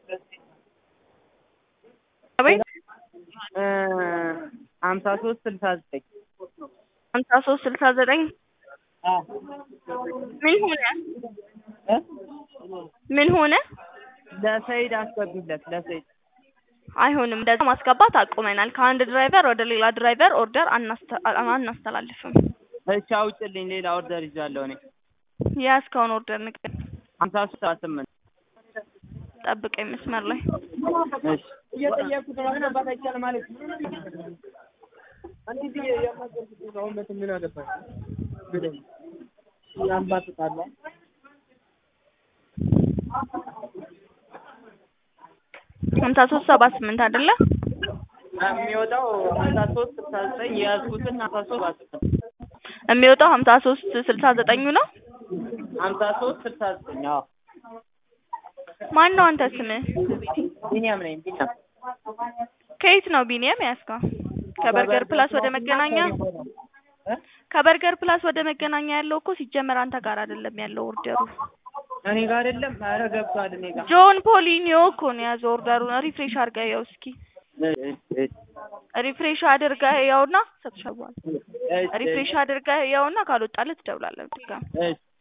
አቤት ሀምሳ ሶስት ስልሳ ዘጠኝ ሀምሳ ሶስት ስልሳ ዘጠኝ ምን ሆነ እ ምን ሆነ? ለሰይድ አስገቢለት ለሰይድ አይሆንም። እንደዛ ማስገባት አቁመናል። ከአንድ ድራይቨር ወደ ሌላ ድራይቨር ኦርደር አናስተ- አናስተላልፍም። እሺ አውጭልኝ ሌላ ኦርደር ይዣለሁ እኔ የያዝከውን ኦርደር ንገረኝ። ሀምሳ ሶስት ሰባ ስምንት ጠብቀኝ መስመር ላይ እሺ እየጠየኩት ነው ግን አባት አይቻልም ማለት እንዴት የማገርኩት አሁን መቼም ምን አገባኝ ብለኝ ያንባጥጣላ ሀምሳ ሶስት ሰባ ስምንት አይደለ? የሚወጣው ሀምሳ ሶስት ስልሳ ዘጠኝ የያዝኩትን ሀምሳ ሶስት ሰባ ስምንት የሚወጣው ሀምሳ ሶስት ስልሳ ዘጠኙ ነው። ሀምሳ ሶስት ስልሳ ዘጠኝ አዎ ማን ነው አንተ ስምህ? ቢኒያም ነኝ ቢኒያም ከየት ነው ቢኒያም ያዝከው? ከበርገር ፕላስ ወደ መገናኛ እ? ከበርገር ፕላስ ወደ መገናኛ ያለው እኮ ሲጀመር አንተ ጋር አይደለም ያለው ኦርደሩ። እኔ ጋር አይደለም ኧረ ገብቷል እኔ ጋር ጆን ፖሊኒዮ እኮ ነው የያዘው ኦርደሩን። ሪፍሬሽ አድርገህ ያው እስኪ እሺ እሺ ሪፍሬሽ አድርገህ ያውና ሰጥሻለሁ። እሺ ሪፍሬሽ አድርገህ ያውና ካልወጣልህ ትደውላለህ ድጋሚ። እሺ